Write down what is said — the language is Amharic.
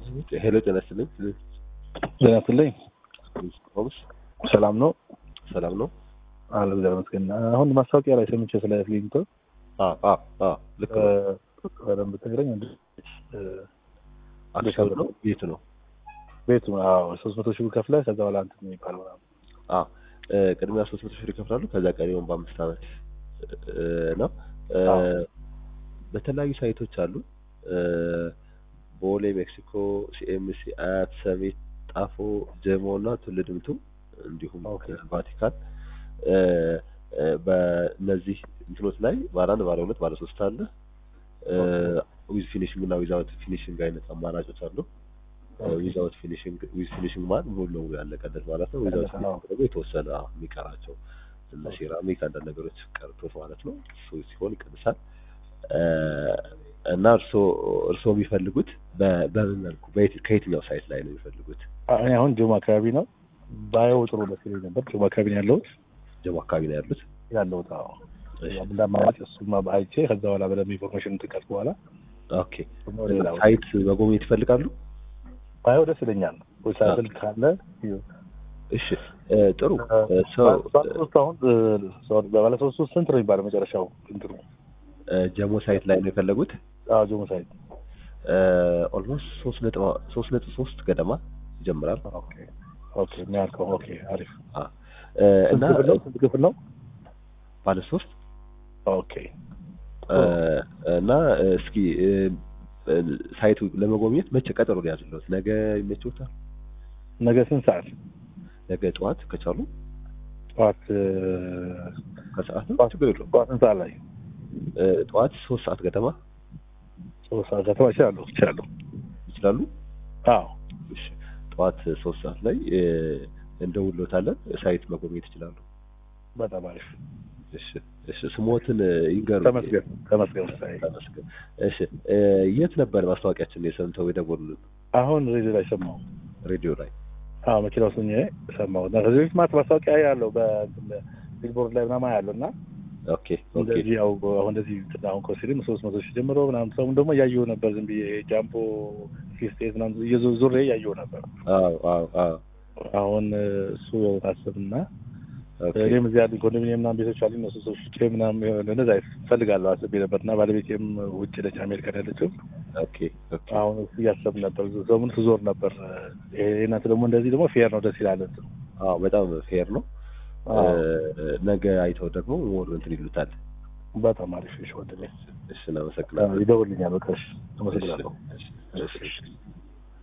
ሄሎ ጤና ይስጥልኝ። ጤና ይስጥልኝ። ሆምስ ሰላም ነው? ሰላም ነው? አለ እግዚአብሔር ይመስገን። አሁን ማስታወቂያ ላይ ሰምቼ ስለ ክሊኒክ አዎ አዎ አዎ ልክ ነው። በደንብ ትግረኝ እንደ አክሲዮን ነው ቤቱ ነው። ቤቱ አዎ ሶስት መቶ ሺህ ብር ከፍለህ ከዛ በኋላ እንትን የሚባለው ምናምን አዎ እ፣ ቅድሚያ ሶስት መቶ ሺህ ብር ይከፍላሉ። ከዛ ቀሪውን በአምስት ዓመት እ፣ ነው እ፣ አዎ። በተለያዩ ሳይቶች አሉ። እ፣ ቦሌ፣ ሜክሲኮ፣ ሲኤምሲ፣ አያት፣ ሰሚት፣ ጣፎ፣ ጀሞ እና ትውልድምቱ እንዲሁም ኦኬ። ቫቲካን እ፣ እ፣ በእነዚህ እንትኖች ላይ ባለ አንድ ባለ ሁለት ባለ ሶስት አለ ዊዝ ፊኒሽንግ እና ዊዛውት ፊኒሽንግ አይነት አማራጮች አሉ። ዊዛውት ፊኒሽንግ ዊዝ ፊኒሽንግ ማለት ሙሉ ለሙሉ ያለቀለት ማለት ነው። ዊዛውት ያለቀ ነው። ፊኒሽንግ ደግሞ የተወሰነ አዎ፣ የሚቀራቸው እነ ሴራሚክ አንዳንድ ነገሮች ቀርቶት ማለት ነው። እሱ ሲሆን ይቀንሳል። እ፣ እና እርሶ እርሶ የሚፈልጉት በ- በምን መልኩ በየት- ከየትኛው ሳይት ላይ ነው የሚፈልጉት? እኔ አሁን ጆማ አካባቢ ነው ባየው ጥሩ ደስ ይለኝ ነበር። ጆማ አካባቢ ነው ያለሁት ጀሞ አካባቢ ነው ያሉት? ያለሁት አዎ እሺ። እንዳማራጭ እሱማ አይቼ ከዛ በኋላ በደንብ ኢንፎርሜሽን ትቀት በኋላ ኦኬ። ደግሞ ወደ ሌላ ቦታ ሳይት መጎብኘት ይፈልጋሉ? ባየው ደስ ይለኛል። ወይ ሳይክል ካለ እሺ እ፣ ጥሩ እ፣ ሰው ባለሶስት አሁን በባለሶስት ውስጥ ስንት ነው የሚባለው መጨረሻው እንትኑ? እ፣ ጀሞ ሳይት ላይ ነው የፈለጉት? አዎ ጆሞ ሳይት ኦልሞስት ሶስት ነጥብ ሶስት ነጥብ ሶስት ገደማ ይጀምራል። ኦኬ ኦኬ የሚያልከው ኦኬ አሪፍ አ፣ እ፣ እና ስንት ክፍል ነው? ስንት ክፍል ነው? ባለ ሶስት ኦኬ እ፣ እና እ፣ እስኪ እ፣ እ፣ ሳይቱ ለመጎብኘት መቼ ቀጠሮ ሊያዝለት? ነገ ይመችዎታል? ነገ ስንት ሰዓት? ነገ ጠዋት ከቻሉ ጠዋት እ፣ ከሰዓት ነው ጠዋት ችግር የለውም። ጠዋት ስንት ሰዓት ላይ? እ፣ ጠዋት ሶስት ሰዓት ገደማ ሶስት ሰዓት ከተማ እችላለሁ እችላለሁ። ይችላሉ? አዎ እሺ ጠዋት ሶስት ሰዓት ላይ እ፣ እንደውሎታለን ሳይት መጎብኘት ይችላሉ። በጣም አሪፍ እሺ እሺ ስሞትን እ፣ ይንገሩ። ተመስገን ተመስገን ሳይ ተመስገን። እሺ እ፣ የት ነበር ማስታወቂያችን የሰምተው የደወሉልን? አሁን ሬዲዮ ላይ ሰማሁ። ሬዲዮ ላይ አዎ መኪና ውስጥ ሆኜ ሰማሁ እና ከዚህ በፊት ማለት ማስታወቂያ ያለው በቢልቦርድ ላይ ምናምን ያለው እና ኦኬ ኦኬ እንደዚህ ያው አሁን እንደዚህ እንትን አሁን ኮሲልም ሶስት መቶ ሺህ ጀምሮ ምናምን ሰውም ደግሞ እያየሁ ነበር ዝም ብዬ ጃምቦ ፊስቴት ምናምን እየዞ- ዞሬ እያየሁ ነበር። አዎ አዎ አዎ አሁን እ፣ እሱ ታስብና ኦኬ እኔም እዚህ ያሉ ኮንዶሚኒየም ምናምን ቤቶች አሉ እነሱ ሰዎች ውጭ ምናምን የሆነ እንደዛ እፈልጋለሁ አስቤ ነበር እና ባለቤቴም ውጭ ነች አሜሪካን ያለችው ኦኬ ኦኬ አሁን እሱ እያሰብ ነበር ሰሙን ስዞር ነበር ይሄ እናንተ ደግሞ እንደዚህ ደግሞ ፌር ነው ደስ ይላል እንትኑ አዎ በጣም ፌር ነው። አዎ። እ፣ ነገ አይተው ደግሞ ሞር እንትን ይሉታል። በጣም አሪፍ እሺ ወንድሜ እሺ እናመሰግናለን። ይደውልኛል በቃ እሺ አመሰግናለሁ እሺ፣ እሺ፣ እሺ።